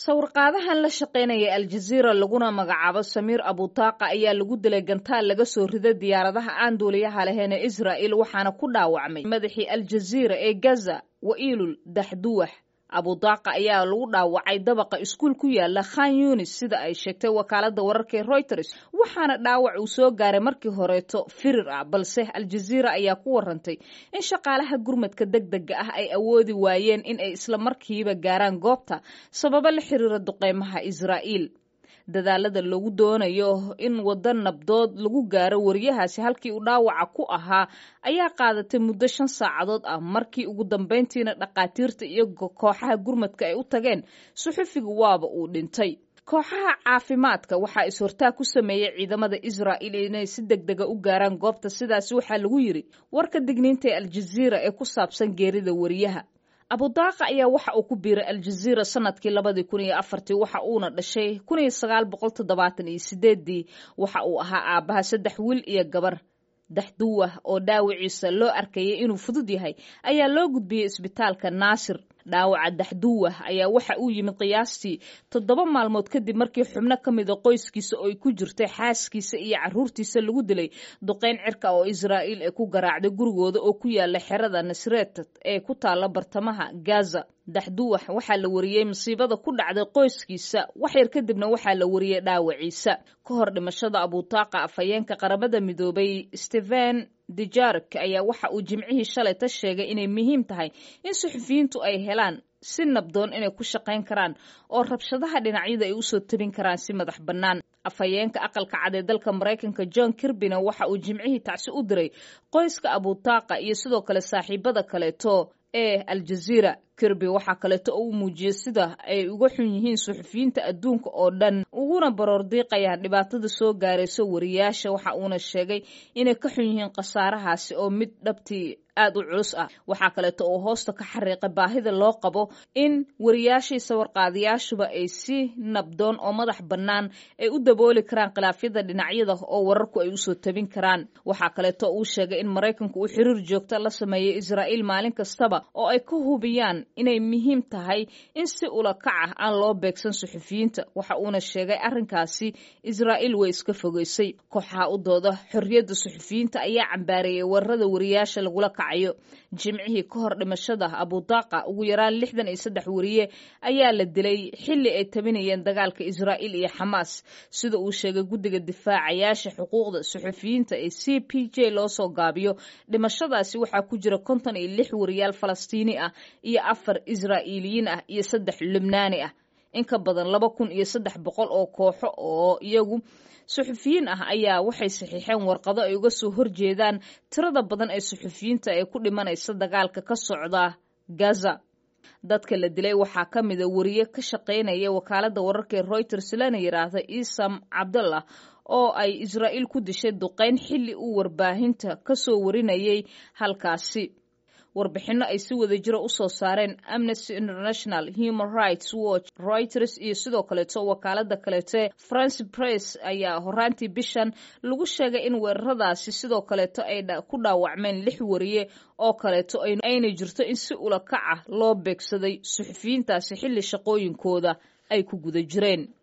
sawirqaadahan la shaqaynaya aljaziira laguna magacaabo samiir abutaaqa ayaa lagu dilay gantaal laga soo riday diyaaradaha aan duuliyaha lahayn ee israa'il waxaana ku dhaawacmay madaxii aljaziira ee gaza wa'iilul daxduwax abudaaqa ayaa lagu dhaawacay dabaqa iskuul ku yaala khan yunis sida ay sheegtay wakaalada wararka ee reuters waxaana dhaawac uu soo gaaray markii horeeto firir ah balse aljaziira ayaa ku warantay in shaqaalaha gurmadka deg dega ah ay awoodi waayeen in ay isla markiiba gaaraan goobta sababo la xiriira duqeymaha israa'iil dadaalada lagu doonayo in waddo nabdood lagu gaaro wariyahaasi halkii uu dhaawaca ku ahaa ayaa qaadatay muddo shan saacadood ah markii ugu dambayntiina dhaqaatiirta iyo kooxaha gurmadka ay u tageen suxufiga waaba uu dhintay kooxaha caafimaadka waxaa is-hortaag ku sameeyey ciidamada israa'il inay si deg dega u gaaraan goobta sidaasi waxaa lagu yidri warka digniinta ee aljaziira ee ku saabsan geerida wariyaha abudaaqa ayaa waxa uu ku biiray aljaziira sanadkii labadii kun iyo afartii waxa uuna dhashay kun iyo sagaal boqol toddobaatan iyo sideeddii waxa uu ahaa aabbaha saddex wiil iyo gabar daxduwah oo dhaawiciisa loo arkayay inuu fudud yahay ayaa loo gudbiyey isbitaalka naasir dhaawaca daxduwah ayaa waxa uu yimid qiyaastii toddoba maalmood kadib markii xubno ka mida qoyskiisa oo ay ku jirtay xaaskiisa iyo carruurtiisa lagu dilay duqeyn cirka oo israa'iil ee ku garaacday gurigooda oo ku yaala xerada nasreet ee ku taalla bartamaha gaza daxduwax waxaa la wariyey masiibada ku dhacday qoyskiisa waxyar kadibna waxaa la wariyey dhaawaciisa ka hor dhimashada abutaaqa afhayeenka qaramada midoobay stephen dijark ayaa waxa uu jimcihii shalayta sheegay inay muhiim tahay in suxufiyiintu ay helaan si nabdoon inay ku shaqayn karaan oo rabshadaha dhinacyada ay usoo tabin karaan si madax bannaan afhayeenka aqalka cad ee dalka maraykanka john kirbina waxa uu jimcihii tacsi u diray qoyska abutaaqa iyo sidoo kale saaxiibada kaleeto ee aljaziira kirby waxaa kaleeto oo u muujiyey sida ay uga xun yihiin suxufiyiinta adduunka oo dhan uguna baroor diiqayaan dhibaatada soo gaarayso wariyaasha waxa uuna sheegay inay ka xun yihiin khasaarahaasi oo mid dhabtii aad u culus ah waxaa kaleeto oo hoosta ka xariiqay baahida loo qabo in wariyaashii sawirqaadayaashuba ay si nabdoon oo madax bannaan ay u dabooli karaan khilaafyada dhinacyada oo wararku ay usoo tabin karaan waxaa kaleeto uu sheegay in maraykanku uu xiriir joogta la sameeyay israa'iil maalin kastaba oo ay ka hubiyaan inay muhiim tahay in si ula kac ah aan loo beegsan suxufiyiinta waxa uuna sheegay arrinkaasi israa'iil way iska fogeysay kooxaha u dooda xorriyadda suxufiyiinta ayaa cambaareeyay weerarada wariyaasha lagula kacayo jimcihii ka hor dhimashada abudaaqa ugu yaraan lixdan iyo saddex wariye ayaa la dilay xilli ay tabinayeen dagaalka israa'iil iyo xamaas sida uu sheegay guddiga difaacayaasha xuquuqda suxufiyiinta ee c p j loo soo gaabiyo dhimashadaasi waxaa ku jira konton iyo lix wariyaal falastiini ah iyo afar israa'iiliyiin ah iyo saddex lubnaani ah in ka badan laba kun iyo saddex boqol oo kooxo oo iyagu suxufiyiin ah ayaa waxay saxiixeen warqado ay uga soo horjeedaan tirada badan ee suxufiyiinta ee ku dhimanaysa dagaalka ka socda gaza dadka la dilay waxaa ka mida wariye ka shaqaynaya wakaaladda wararka ee reuters lana yidhaahda isam cabdallah oo ay israa'iil ku dishay duqeyn xilli uu warbaahinta ka soo warinayay halkaasi warbixinno ay si wada jiro u soo saareen amnesty international human rights watch reuters iyo sidoo kaleeto wakaalada kaleeto france press ayaa horaantii bishan lagu sheegay in weeraradaasi sidoo kaleeto ay ku dhaawacmeen lix wariye oo kaleeto ayna jirto in si ula kac ah loo beegsaday suxufiyiintaasi xilli shaqooyinkooda ay ku guda jireen